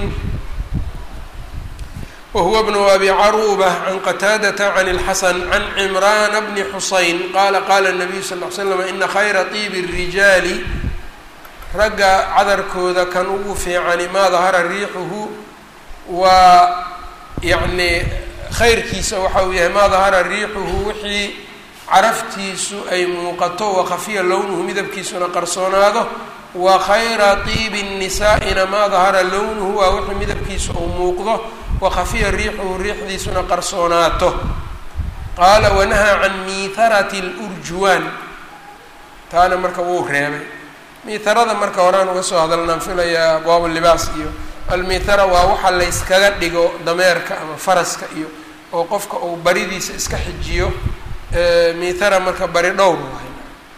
whuwa bnu abi caruba can qataadata can اlxasan can cimrana bni xuseyn qala qala الnabiyu sal ly slam ina khayra طibi الrijaali ragga cadarkooda kan ugu fiicani maa dahara riixuhu waa yacni khayrkiisa waxa uu yahay maa dahara riixuhu wixii caraftiisu ay muuqato wakhafiya lownuhu midabkiisuna qarsoonaado wa khayra طiibi الnisaa'ina maa dahara lownuhu waa wixii midabkiisu uu muuqdo wakhafiya riixuhu riixdiisuna qarsoonaato qaala wanahaa can miitharati اlurjuwaan taana marka wuu reebay miitharada marka horaan uga soo hadalnaan filayaa abwaab libaas iyo almiithara waa waxa layskaga dhigo dameerka ama faraska iyo oo qofka uu baridiisa iska xijiyo miithara marka bari dhowr waay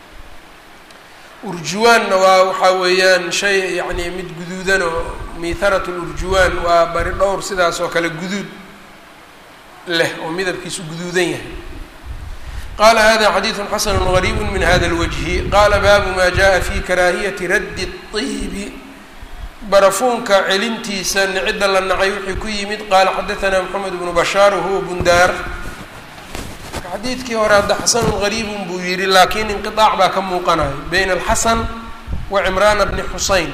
urjuwaanna waa waxaa weeyaan shay yacni mid guduudan oo miitharat lurjuwaan waa bari dhowr sidaas oo kale guduud leh oo midabkiisu guduudan yahay qala hada xadiidu xasanu gariibu min hada lwajhi qala baabu ma jaءa fi karaahiyati raddi الطibi barafuunka celintiisa cidda la nacay wixii ku yimid qaala xadaثna mxamed bnu bashaar wahuwa bundaar xadiidkii hore hadda xasanu gariibun buu yihi laakiin inqiطaac baa ka muuqanayo bayna alxasan wa cimraana bni xuseyn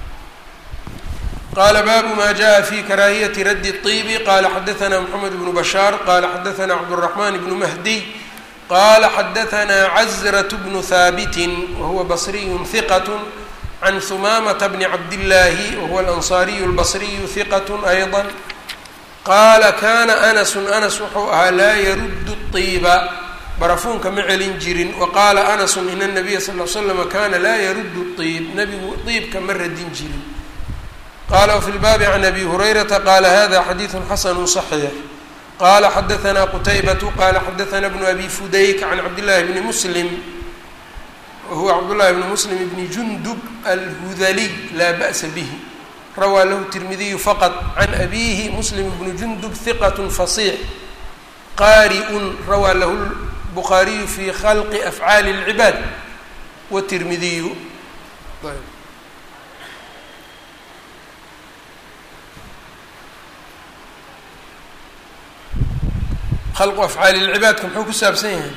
qala baabu ma jaءa fi karaahiyati raddi الطibi qala xadaثna mxamed bnu bashaar qala xadaثna cabdالرaحman bnu mahdiy qala xadaثna cazraة bnu haabiti wahuwa basriyu hiqat can humamata bni cabdillaahi wahuwa alansaariyu اlbasriyu hiqat ayضا qaala kana anasu anas wuxuu ahaa laa yaruddu الطiiba barafuunka ma celin jirin waqaala anasu in الnabiya sal ly slama kana laa yaruddu الطiib nabigu طiibka ma radin jirin qala wfi lbaabi can abi hurayrata qala hada xadiiثu xasanu صaxiix qala xadaثna qutaybatu qala xadaثna bnu abi fudayk can cabdillahi bni muslim wahuwa cabdullahi bni muslim bni jundub alhudaliy laa ba'sa bihi rawaa lahu tirmidiyu faqط can abihi muslim bnu jundub hiqat fasiix qaari'un rawaa lahu bukhaariyu fi khalqi afcaali اlcibaad watirmidiyu khalqu afcaali lcibaadka muxuu ku saabsan yahay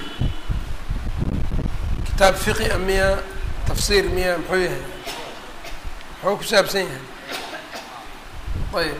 kitaab fiqi a miya tafsiir miya muxuu yahay muxuu ku saabsan yahay ayb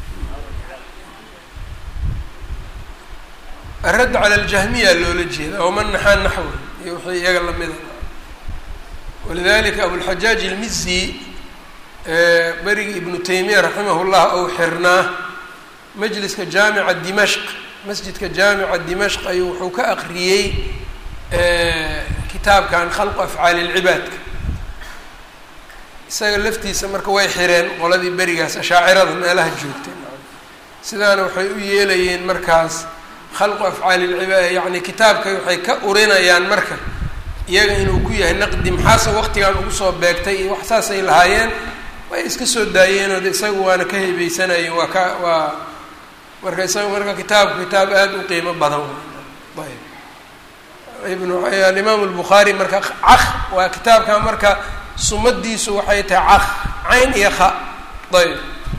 aradd cala aljahmiya loola jeeda oo man naxaa naxwi iyo wixii iyaga lamida walidalika abulxajaaj ilmizi berigi ibnu taymiya raximah llah ou xirnaa majliska jaamica dimashq masjidka jaamica dimashq ayuu wuxuu ka aqriyey kitaabkan khalqu afcaali lcibaadka isaga laftiisa marka way xireen qoladii berigaas ashaacirada meelaha joogtay sidaana waxay u yeelayeen markaas khalqu afcaali lcibaad yacni kitaabka waxay ka urinayaan marka iyaga inuu ku yahay naqdi maxaase waqtigan ugu soo beegtay iyo wax saasay lahaayeen way iska soo daayeenoo de isaga waana ka heybeysanayeen waa ka waa marka isaga marka kitaabku kitaab aada u qiimo badan ayb ibnu alimaam albukhaari marka caq waa kitaabka marka sumadiisu waxay tahay caq cayn iyo kha ayb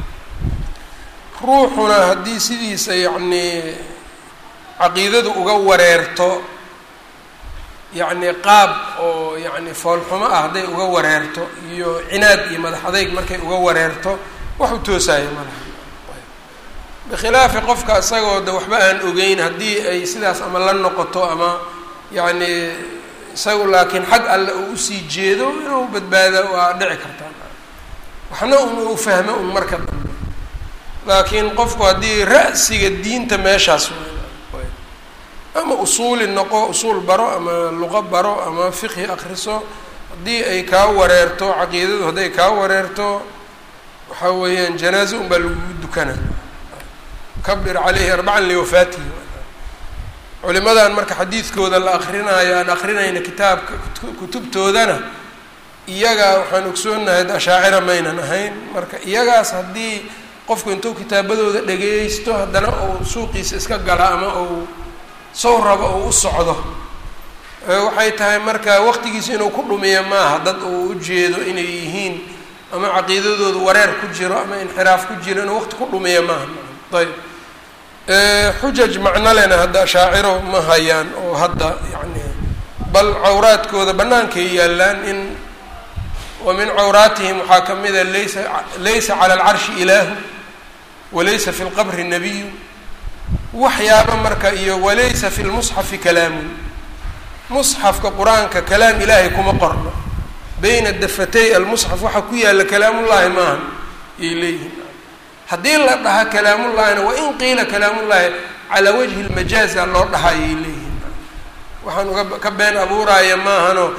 ruuxuna haddii sidiisa yacni caqiidadu uga wareerto yacni qaab oo yacni foolxumo ah hadday uga wareerto iyo cinaad iyo madax adeyg markay uga wareerto wax u toosaayo malaha bikhilaafi qofka isagoo de waxba aan ogeyn haddii ay sidaas ama la noqoto ama yacni isagu laakiin xag alle uu usii jeedo inuu badbaado waa dhici kartaa waxna un uu fahmo un marka dambe laakiin qofku haddii ra'siga diinta meeshaas ama usuuli noqo usuul baro ama luqo baro ama fiqhi akriso haddii ay kaa wareerto caqiidadu hadday kaa wareerto waxaa weeyaan janaaze un baa lagugu dukana kabir caleyhi arbacan liwafaatihi culimadan marka xadiidkooda la akrinaayo aan akrinayna kitaabka kutubtoodana iyaga waxaan ogsoonahay ashaacira maynan ahayn marka iyagaas haddii qofku intuu kitaabadooda dhageysto haddana uu suuqiisa iska gala ama uu sow rabo uu u socdo waxay tahay marka waqtigiisa inuu ku dhumiyo maaha dad uu ujeedo inay yihiin ama caqiidadooda wareer ku jiro ama inxiraaf ku jiro inuu waqti ku dhumiyo maaha ayb xujaj macno lena hadda ashaaciro ma hayaan oo hadda yani bal cawraadkooda bannaankay yaallaan in wa min cawraatihim waxaa ka mida laysa laysa cala alcarshi ilaahu walaysa fi lqabri nabiyu waxyaaba marka iyo walaysa fi lmusxafi kalaamun musxafka qur-aanka kalaam ilaahay kuma qorno bayna dafatay almusxaf waxaa ku yaalla kalaamullaahi maaha ayay leeyihiin haddii la dhaha kalaamullahina wain qiila kalaamullaahi calaa wajhi lmajaaza loo dhaha ayay leeyihiin waxaan uga ka been abuuraya maahano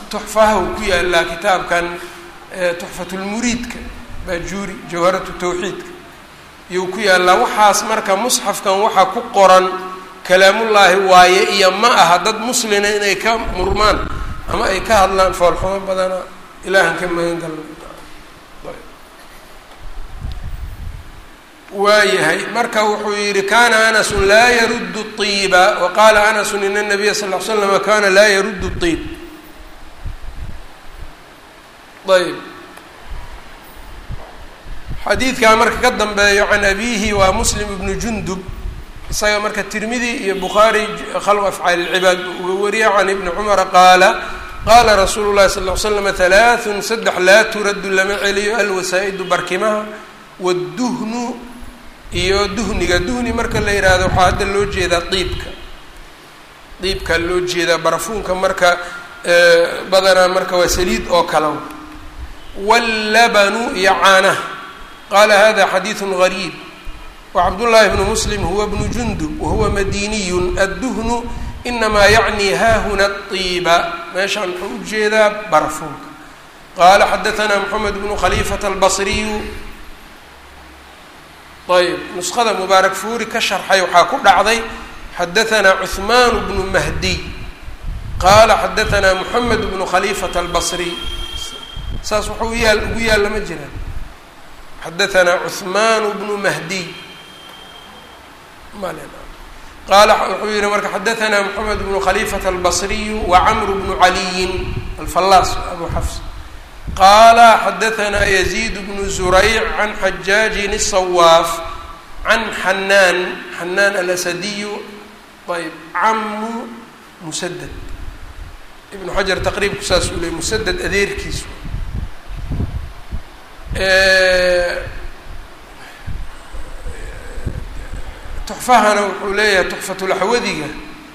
tuxfaha uu ku yaalaa kitaabkan tuxfatulmuriidka baajuuri jawharatu tawxiidka iyuu ku yaallaa waxaas marka musxafkan waxaa ku qoran kalaamullaahi waaye iyo ma aha dad muslina inay ka murmaan ama ay ka hadlaan foolxumo badana ilaahan ka magan galna waayahay marka wuxuu yihi kana anasun laa yaruddu طiiba wa qaala anasun in الnabiya sal ll ly slama kana laa yaruddu طiib ayb xadiidkaa marka ka dambeeyo can abihi waa muslim ibnu jundub isaga marka tirmidi iyo bukhaari khalq afcaal اlcibaad uga wariya can ibni cumara qaala qaala rasuulu llahi sal ll ly slama halaaثun saddex laa turaddu lama celiyo alwasaa'idu barkimaha wاduhnu iyo duhniga duhni marka la yidhaahdo waxaa hadda loo jeedaa diibka diibkaa loo jeedaa barafuunka marka badanaa marka waa saliid oo kala wاllabanu iyo caanaha qaala hada xadiiثu غariib wacabdullaahi bnu muslim huwa bnu jundub wahuwa madiniyu adduhnu inamaa yacni haahuna طiiba meeshaan wuxuu ujeedaa barafuunka qaala xadaثna mxamed bnu khaliifata albصriyu ayb nusqada mubaarak fuuri ka sharxay waxaa ku dhacday xadaثna cuثman bnu mahdiy qaala xadaثna mxamed bnu khaliifata albصriy saas wuxuu yaal ugu yaalla ma jiraan xadaثna cuثman bnu mahdiy qaala wuxuu yihi marka xadaثna mxamed bnu khaliifata albصriyu wacmr bnu caliyin alfallaas abu xafs qaala xadaثna yaزيid bnu zurayc can xajaajin الصawaaf can xanaan xanaan alasadiyu ayb camu musaded ibnu xajar taqriibku saas uu ley musaded adeerkiis tuxfahana wuxuu leeyahay tuxfatulaxwadiga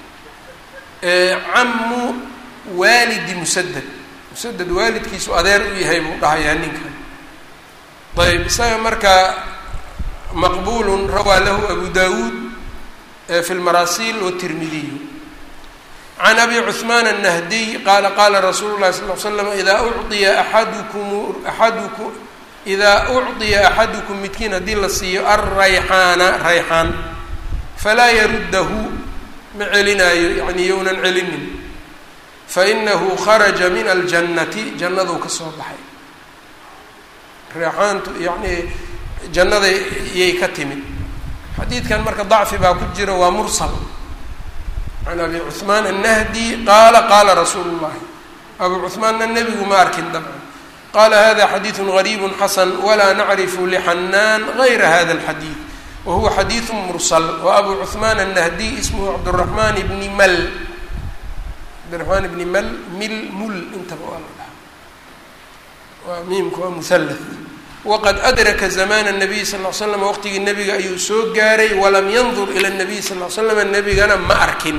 camu waalidi musaded musaded waalidkiisu adeer u yahay buu dhahayaa ninkan ayb isaga marka maqbulu rawaa lahu abu dawuud fi lmarasiil watirmidiyu can abi cuثmaan الnahdiy qaala qaala rasuulu lahi sal l slam idaa uciya axadukum axadukum idaa ucطiya axadukum midkiin haddii la siiyo alrayxaana rayxaan falaa yaruddahu ma celinaayo yani yownan celinin fainahu kharaja min aljannati jannaduu ka soo baxay reexaantu yani jannada yay ka timid xadiidkan marka dacfi baa ku jira waa mursal can abi cuثmaan الnahdi qaala qaala rasuulu llahi abu cuثmaanna nebigu ma arkin dabcan qala hada xadiiثu غariib xasan walaa nacrifu lxanaan gayra hada اlxadiid wahuwa xadiiثu mursal waabu cuثmaan الnahdiy ismhu cabdالرaحman bni mal cabdiraحmaan bni mal mil mul intaba waa la dhaha waa miimka waa muhallath waqad adraka zamaan الnabiy sal ll slam waqtigii nebiga ayuu soo gaaray walam yandur ilى الnabiy sal l slam nebigana ma arkin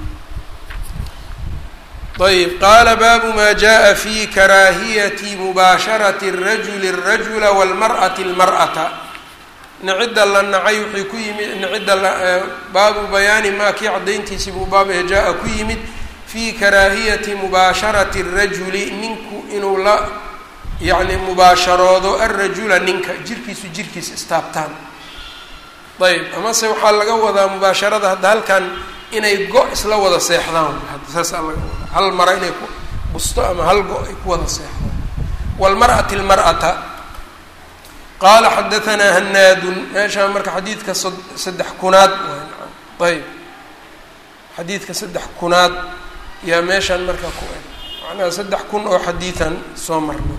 ayb qaala baabu ma jaءa fi karaahiyati mubaasharati الrajuli الrajula wاlmarأati اlmarأata nicida la nacay wixii ku yimid nicida baabu bayaani maa kii cadayntiisii buu baabah jaa ku yimid fi karaahiyati mubaasharati الrajuli ninku inuu la yacni mubaasharoodo alrajula ninka jirkiisu jirkiis istaabtaan ayb amase waxaa laga wadaa mubaasharada hadda halkan inay go- isla wada seexdaan saasaa laga wadaa hal mara inay ku busto ama hal go- ay ku wada seexdaan wlmar'ati lmar'ata qaala xadaanaa hanaadun meeshaan marka xadiidka saddex kunaad ayb xadiidka saddex kunaad yaa meeshaan marka ku eg macnaha saddex kun oo xadiidan soo marna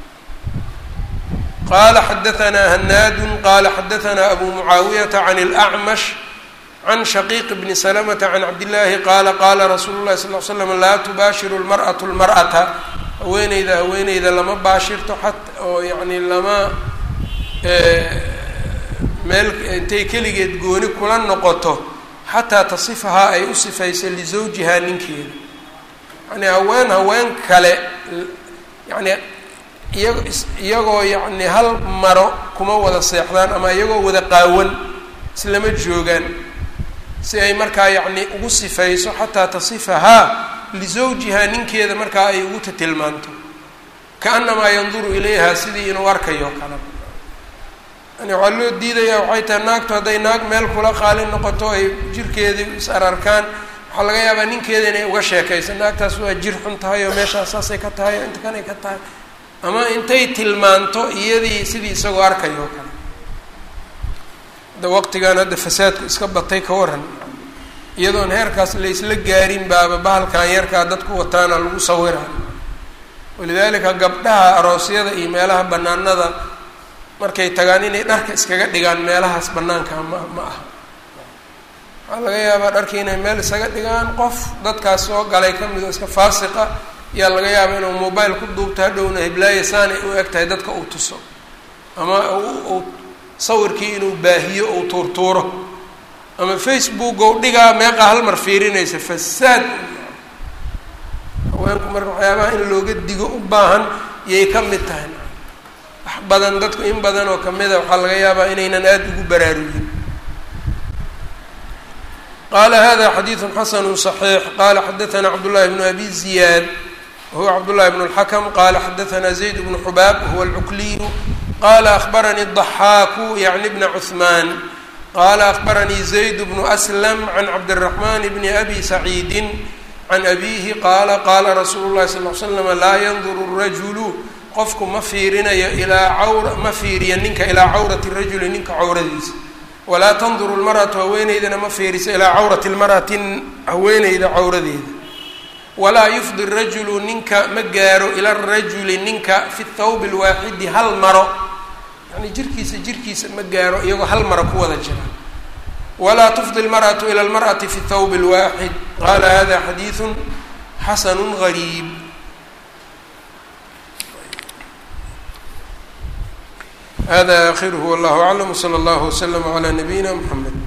qala xadaanaa hanaadu qala xadaanaa abu mucaawiyata can اlأcmash can shaqiiq bni salamata can cabdillaahi qaala qaala rasuulu lahi sal l slam laa tubaashiru lmar'atu lmar'ata haweeneyda haweeneyda lama baashirto xat oo yani lama meel intay keligeed gooni kula noqoto xataa tasifahaa ay u sifayso lizawjihaa ninkeeda yani haween haween kale yani iya iyagoo yacni hal maro kuma wada seexdaan ama iyagoo wada qaawan islama joogaan si ay markaa yacni ugu sifayso xataa tasifahaa lisawjihaa ninkeeda markaa ay ugu tatilmaanto kaanamaa yanduru ilayha sidii inuu arkayo kale yani waxaa loo diidayaa waxay tahay naagtu hadday naag meel kula qaali noqoto ay jirkeedii is ararkaan waxaa laga yaabaa ninkeeda inay uga sheekayso naagtaas waa jir xun tahay oo meeshaas saasay ka tahay oo inta kanay ka tahay ama intay tilmaanto iyadii sidii isagoo arkayo kale hadda waqtigan hadda fasaadku iska batay ka waran iyadoon heerkaas laysla gaarin baaba bahalkan yarkaa dadku wataana lagu sawira walidaalika gabdhaha aroosyada iyo meelaha banaanada markay tagaan inay dharka iskaga dhigaan meelahaas banaanka ma ma aha waxaa laga yaabaa dharkii inay meel isaga dhigaan qof dadkaas soo galay ka mid oo iska faasiqa yaa laga yaabaa inuu mobile ku duubto hadhowna hiblaayo saanay u eg tahay dadka uu tuso ama uu sawirkii inuu baahiyo uu tuurtuuro ama facebook ou dhigaa meeqa hal mar fiirinaysa fasaad haweenku marka waxyaabaha in looga digo u baahan yay ka mid tahay wax badan dadku in badan oo kamida waxaa laga yaabaa inaynan aada ugu baraarugin qala hada xadiidu xasanu صaxiix qala xadaثna cabdullahi bnu abi ziyaad wahuwa cabdullahi bn اlxakm qala xadaثna zayd bnu xubaab wahuwa اlcukliyu qala akhbaranii الضaxaaku yعni bna cuثman qala akhbaranii zayd bnu aslam can cabdالraxman bni abi saciidi can abihi qaala qaala rasuulu llahi sal l slam laa yanduru rajulu qofku ma fiirinayo ilaa cawra ma fiiriya ninka ilaa cawrati rajuli ninka cawradiisa walaa tanduru lmar'atu haweeneydana ma fiiriso ilaa cawrati lmar'ati haweeneyda cawradeeda walaa yufdi rajulu ninka ma gaaro ila rajuli ninka fi thawbi lwaaxidi hal maro yani jirkiisa jirkiisa ma gaaro iyagoo hal maro ku wada jira walaa tufdi lmar'atu ila lmar'ati fi thawb lwaaxid qala hada xadiidu xasanu gariib hada akhiruhu wallahu aclam wsala allahu waslama calaa nabiyina mxamed